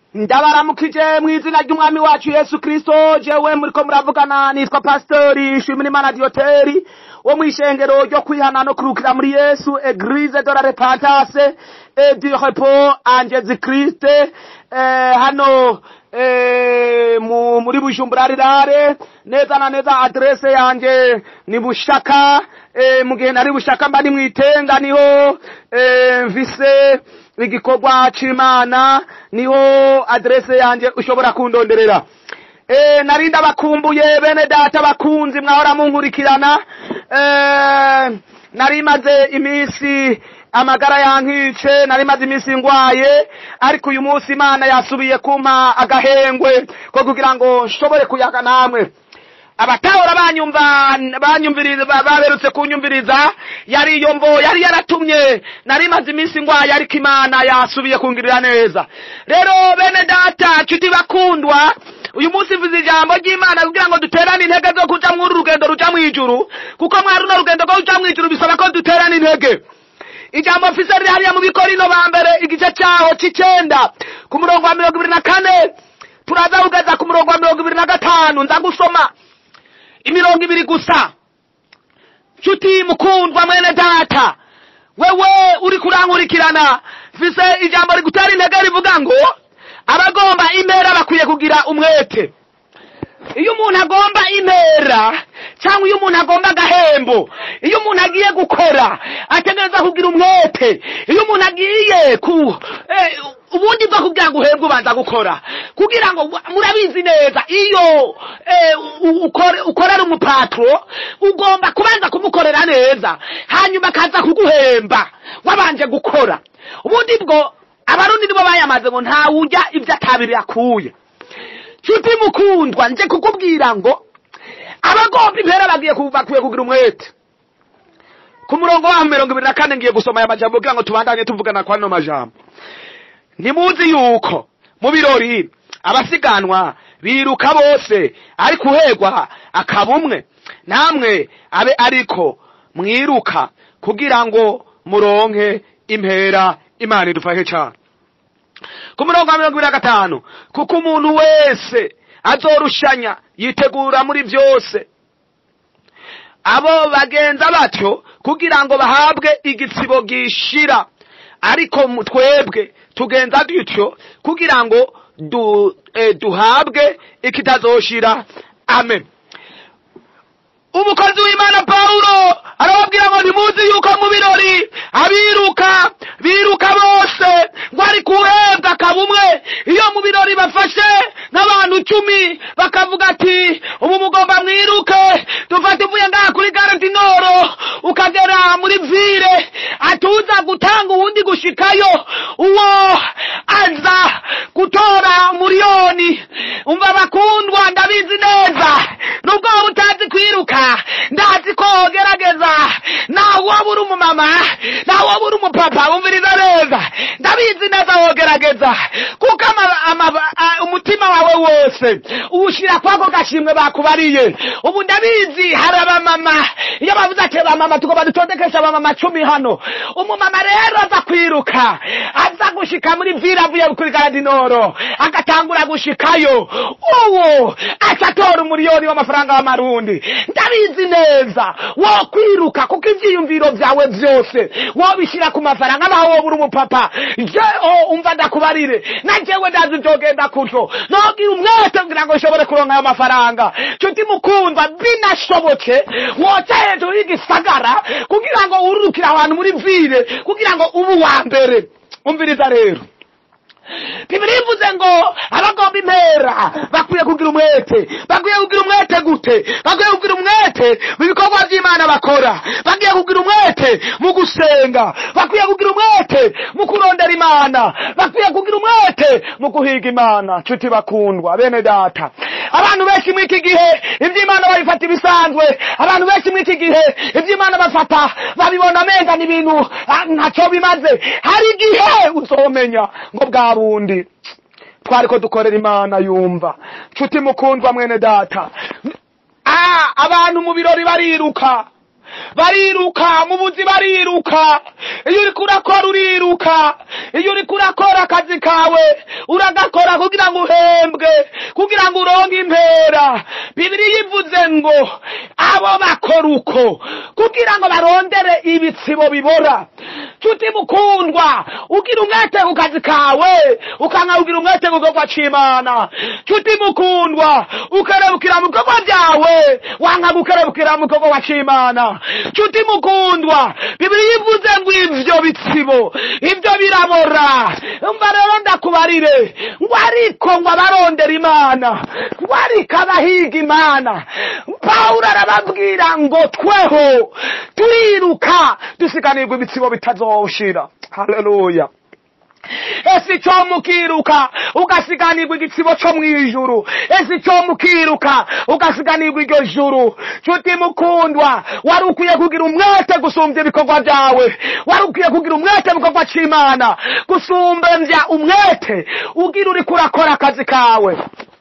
ndabaramukije mu izina ry'umwami wacu yesu kirisito jewe muriko muravugana nitwa pasitori shimirimana diyoteri wo mu ishengero ryo kwihana no kurukira muri yesu eglise de la repentance et du repos en jésus christ eh, hano eh, mu, muri bujumbura rirare neza na neza adrese yanje ni bushaka eh, mu gihe nari bushaka mba ni mwitenga niho eh, mvise igikorwa c'imana niho adrese yanje ushobora kundonderera eh, nari ndabakumbuye bene data bakunzi mwahora munkurikirana eh, nari maze iminsi amagara yankice nari maze iminsi ngwaye ariko uyu munsi imana yasubiye kumpa agahengwe ko kugira ngo nshobore kuyaga namwe abatahora banyumva banyumviriza baberutse kunyumviriza yari iyo mvo yari yaratumye nari maze iminsi ngwaye ariko imana yasubiye kungirira neza rero bene data nshuti bakundwa uyu munsi mvuze ijambo ry'imana kugira ngo duterane intege zo kuja muri urugendo ruja mw'ijuru kuko mwari runo rugendo rwo kuja mw'ijuru bisaba ko duterane intege ijambo mfise riri hariya mu bikorino ba mbere igice cyaho c'icenda ku murongo wa mirongo ibiri na kane turaza kugeza ku murongo wa mirongo ibiri na gatanu nza gusoma imirongo ibiri gusa nshuti mukundwa mwene data wewe uri kurankurikirana mfise ijambo rigutera intege rivuga ngo abagomba impera bakwiye kugira umwete iyo umuntu agomba impera cyangwa iyo umuntu agomba agahembo iyo umuntu agiye gukora ategereza kugira umwete iyo umuntu agiye ku eh, ubundi bwo kugira ngo uhembwe ubanza gukora kugira ngo murabizi neza iyo eh, ukore- ukorera umupatro ugomba kubanza kumukorera neza hanyuma akaza kuguhemba wabanje gukora ubundi bwo abarundi nibo bayamaze ngo ntawujya ibyo atabiri yakuye nshuti mukundwa nje kukubwira ngo abagomba impera bagiye ku- bakwiye kugira umwete ku murongo wa mirongo ibiri na kane ngiye gusoma aya majambo kugira ngo tubandanye tuvugana kwa ano majambo ntimuzi yuko mu birori abasiganwa biruka bose ariko uhegwa akaba umwe namwe abe ariko mwiruka kugira ngo muronke impera imana idufashe cyane ku murongo wa mirongo ibiri na gatanu kuko umuntu wese azorushanya yitegura muri byose abo bagenza batyo kugira ngo bahabwe igitsibo gishira ariko mu- twebwe tugenza dutyo kugira ngo du, eh, duhabwe ikitazoshira amen umukozi w'imana pawulo arababwira ngo ntimuzi yuko mu birori abiruka biruka bose ngo ari kuhembwa akaba umwe iyo mu birori bafashe nk'abantu icumi bakavuga ati ubu mugomba mwiruke dufate uvuye ngaha kuri garantinoro ukagera muri vire atuza gutanga uwundi gushikayo uwo aza gutora miliyoni umva bakundwa ndabizi neza nubwo waba utazi kwiruka ndazi ko wogerageza nawe waba uri umumama nawe waba uri umupapa wumviriza neza ndabizi neza wogerageza kuko ama- ama- a- umutima wawe wose uwushyira kwako gashimwe bakubariye ubu ndabizi hari abamama iyo bavuze ati abamama tugomba dutondekesha abamama cumi hano umumama rero aza kwiruka aza gushika muri vira avuye kuri garadinoro agatangura gushikayo uwo acatora umuriyoni w'amafaranga y'amarundi ndabizi neza wo kwiruka kuko ivyiyumviro vyawe vyose wobishyira ku mafaranga naho woba uri umupapa je o umva ndakubarire na jewe ndazi vyogenda kutyo nogira umwete kugira ngo nshobore kuronka ayo mafaranga nshuti mukundwa binashobotse woca hejuru y'igisagara kugira ngo ururukire abantu muri vire kugira ngo ube uwa mbere umviriza rero bibiri ivuze ngo abagomba impera bakwiye kugira umwete bakwiye kugira umwete gute bakwiye kugira umwete mu bikorwa by'imana bakora bakwiye kugira umwete mu gusenga bakwiye kugira umwete mu kurondera imana bakwiye kugira umwete mu guhiga imana nshuti bakundwa bene data abantu benshi muri iki gihe iby'imana babifata ibisanzwe abantu benshi muri iki gihe iby'imana bafata babibona amenga ni ibintu ah, ntacyo bimaze hari igihe uzomenya ngo bwa bundi twari ko dukorera imana yumva nshuti mukundwa mwene data Ah, abantu mu birori bariruka bariruka mu buzi bariruka iyo uriko urakora uriruka iyo uriko urakora akazi kawe uragakora kugira ngo uhembwe kugira ngo uronke impera bibiriya ivuze ngo abo bakora uko kugira ngo barondere ibitsibo bibora nshuti mukundwa ugira umwete ku kazi kawe ukanga ugira umwete ku gikorwa c'imana nshuti mukundwa ukerebukira mu bikorwa byawe wanga gukerebukira mu gikorwa c'imana nshuti mukundwa bibiriya ivuze ngo ivyo bitsibo ivyo birabora umva rero ndakubarire ngo ariko ngo abarondera imana ngo ariko abahiga imana pawulo arababwira ngo tweho turiruka dusiganirwa ibitsibo bitazoshira haleluya ese icyo mukiruka ugasiganirwa igitsibo cyo mu ijuru ese icyo mukiruka ugasiganirwa iryo juru nshuti mukundwa wari ukwiye kugira umwete gusumbya ibikorwa byawe wari ukwiye kugira umwete mu gikorwa cy'imana gusumbya umwete ugira uri kurakora akazi kawe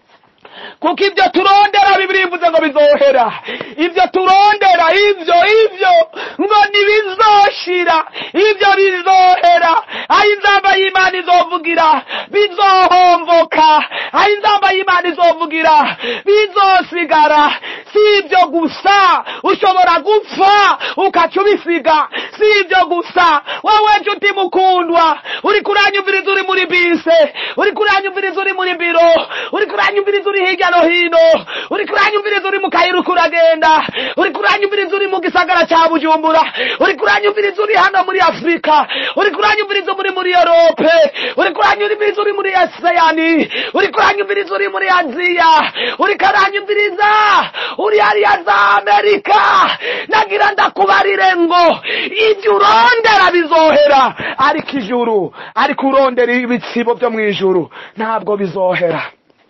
kuko ibyo turondera bibiri bivuze ngo bizohera ibyo turondera ibyo ibyo ngo ntibizoshira ibyo bizohera aho inzamba y'imana izovugira bizohomvoka aho inzamba y'imana izovugira bizosigara si ibyo gusa ushobora gupfa ukaca ubisiga si ibyo gusa wowe nshuti mukundwa uri kuranyumviriza uri muri bise uri kuranyumviriza uri muri biro uri kuranyumviriza uri hirya no hino uri kuranyumviriza uri mu kayira uko uragenda uri kuranyumviriza uri mu gisagara cya bujumbura uri kuranyumviriza uri hano muri afurika uri kuranyumviriza muri muri europe uri kuranyumviriza uri muri aseyani uri kuranyumviriza uri muri aziya uri kuranyumviriza uri hariya za amerika nagira ndakubarire ngo ibyo urondera bizohera ariko ijuru ariko urondera ibitsibo byo mu ijuru ntabwo bizohera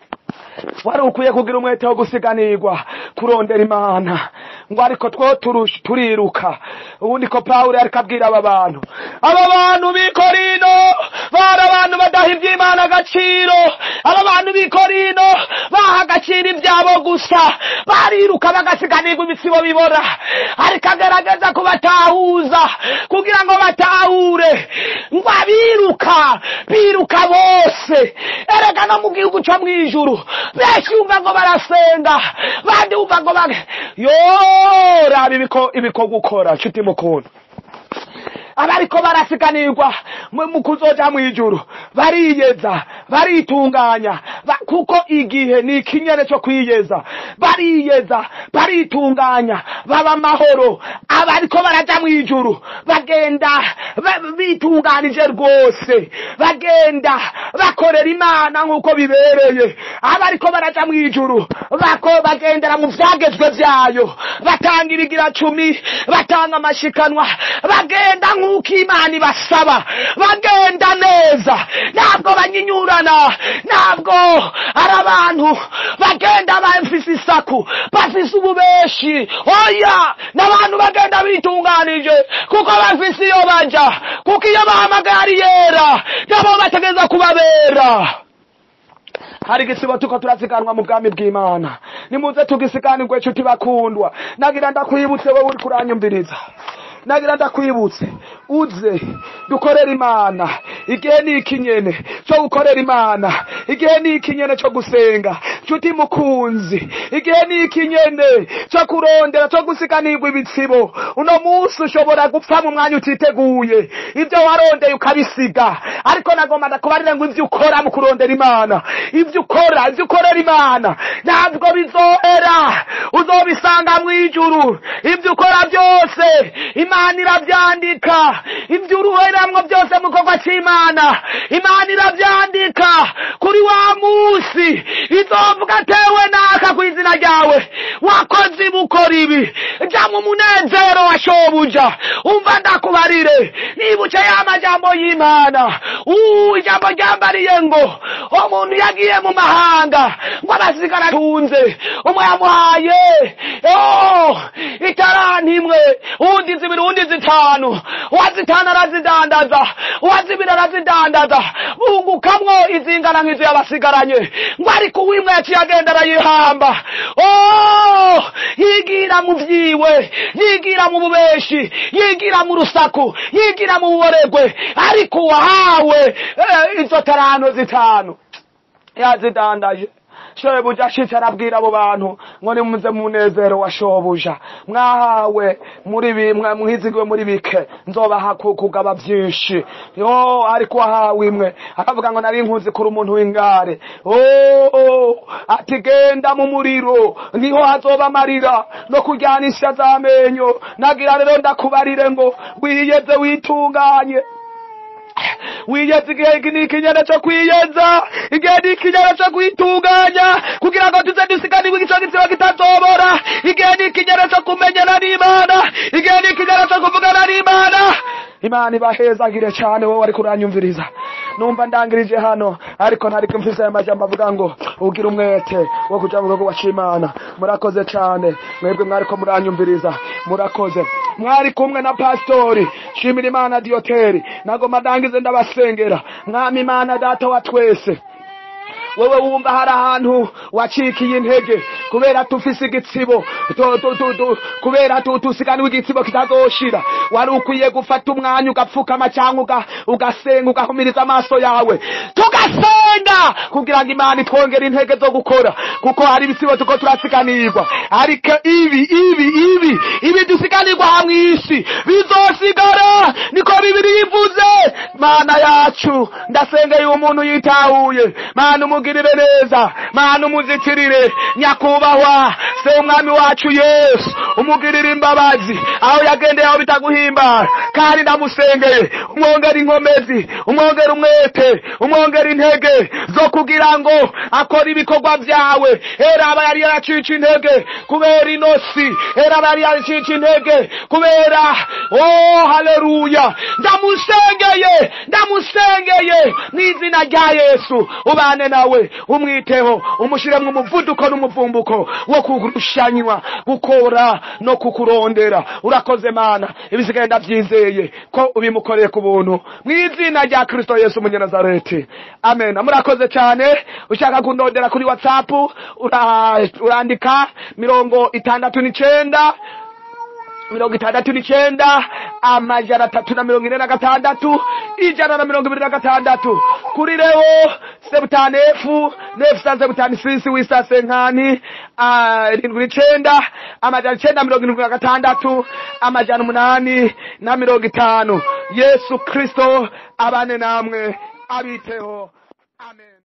wari ukwiye kugira umwete wo gusiganirwa kurondera imana ngo ariko two turusha turiruka ubundi ko pawulo ariko abwira aba bantu aba bantu b'i korino bari abantu badaha iby'imana agaciro aba bantu b'i korino baha agaciro ibyabo gusa bariruka bagasiganirwa ibitsibo bibora ariko agerageza kubatahuza kugira ngo batahure ngo abiruka biruka bose erega no mu gihugu cyo mu ijuru benshi wumva ngo barasenga bandi wumva ngo bage yo raba ibiko ibikorwa ukora nshuti mukunda abariko barasiganirwa mu mu kuzoja mu ijuru bariyeza baritunganya ba- kuko igihe ni ikinyene cyo kwiyeza bariyeza baritunganya baba amahoro abariko baraja mu ijuru bagenda ba- bitunganije rwose bagenda bakorera imana nk'uko bibereye abariko baraja mu ijuru bako bagendera mu vyagezwe vyayo batanga irigira cumi batanga amashikanwa bagenda nk'uko imana ibasaba bagenda neza ntabwo banyinyurana ntabwo ari abantu bagenda bafise isaku bafise ububeshi oya n'abantu bagenda bitunganije kuko bafise iyo baja kuko iyo bahamagaye ari yera nabo bategereza kubabera hari igisibo tuko turasiganwa mu bwami bw'imana nimuze tugisiganirwe nshuti bakundwa nagira ndakwibutse wowe uri kuranyumviriza nagira ndakwibutse uze dukorere imana igihe ni ikinyene cyo gukorera imana igihe ni ikinyene cyo gusenga nshuti mukunzi igihe ni ikinyene cyo kurondera cyo gusiganirwa ibitsibo uno munsi ushobora gupfa mu mwanya utiteguye ibyo warondeye ukabisiga ariko nagomba ndakubarira ngo ibyo ukora mu kurondera imana ibyo ukora ibyo ukorera imana ntabwo bizohera uzobisanga mu ijuru ibyo ukora byose imana irabyandika ibyo uruheramwo byose mu gikorwa cy'imana imana irabyandika kuri wa munsi izovuga atewe naka ku izina ryawe wakoze ibi ukora ibi jya mu munezero wa shobuja umva ndakubarire nibuke ya majambo y'imana uuu ijambo ryambariye ngo umuntu yagiye mu mahanga ngo abasigara atunze umwe yamuhaye oh, itaranti imwe uwundi zibiri uwundi zitanu uwazitanu arazidandaza uwazibiri arazidandaza bungukamwo izingana nk'izo yabasigaranye ngo ariko uwimwe yaca yaciye agenda arayihamba oh yigira mu vyiwe yigira mu bubeshi yigira mu rusaku yigira mu buboregwe ariko uwahawe eh, izo tarano zitanu yazidandaje shobuja ashitse arabwira abo bantu ngo nimuze mu munezero wa shobuja mwahawe muri bimwe mwizigiwe muri bike nzobaha ku- kugaba vyinshi yo ariko wahawe imwe akavuga ngo nari nkuzi kuri umuntu w'ingare oh, ati genda mu muriro niho hazoba amarira no kuryanisha z'amenyo nagira rero ndakubarire ngo wiyeze witunganye wiyeze igihe ni ikinyana cyo kwiyeza igihe ni ikinyana cyo kwitunganya kugira ngo tuze dusiganirwe igico gitsina kitazobora igihe ni ikinyana cyo kumenyana n'imana igihe ni ikinyana cyo kuvugana n'imana imana ibahezagire cyane wowe ariko uranyumviriza numva ndangirije hano ariko ntariko mfise aya majambo avuga ngo ugira umwete wo kuja mu gihugu c'imana murakoze cyane mwebwe mwariko muranyumviriza murakoze mwari kumwe na pastori shimira imana diyoteri nagoma ndangize ndabasengera mwami imana data wa twese wewe wumva hari ahantu wacikiye intege kubera tufise igitsibo tu- tu- tu- tu- kubera tu- tusiganiwe igitsibo kitazoshira wari ukwiye gufata umwanya ugapfukama cyangwa uga- ugasenga ugahumiriza amaso yawe tugasenga kugira ngo imana itwongere intege zo gukora kuko hari ibisibo tuko turasiganirwa ariko ibi ibi ibi ibi dusiganirwa hamwe isi bizosigara niko bibiri yivuze mana yacu ndasengeye uwo muntu yitahuye mana umugirire neza mana umuzitirire nyakubahwa se umwami wacu yesu umugirire imbabazi aho yagendeye aho bitaguhimbara kandi ndamusengeye umwongera inkomezi umwongera umwete umwongera intege zo kugira ngo akore ibikorwa byawe era aba yari yaracica intege kubera inosi era aba yari yaracica intege kubera oh haleluya ndamusengeye ndamusengeye mu izina rya yesu ubane nawe umwiteho umushyiremo umuvuduko n'umuvumbuko wo kurushanywa gukora no kukurondera urakoze mana ibisigaye ndabyizeye ko ubimukoreye ku buntu mu izina rya kristo yesu umunyanazareti amen murakoze cyane ushaka kundondera kuri whatsapp ura- urandika mirongo itandatu n'icenda mirongo itandatu n'icenda amajana atatu na mirongo ine na gatandatu ijana na mirongo ibiri na gatandatu kuri rewo sebutani efu nefu sa sebutani sisi wisa senkani ah, irindwi n'icenda amajana icenda mirongo irindwi na gatandatu amajana umunani na mirongo itanu yesu kristo abane namwe abiteho amen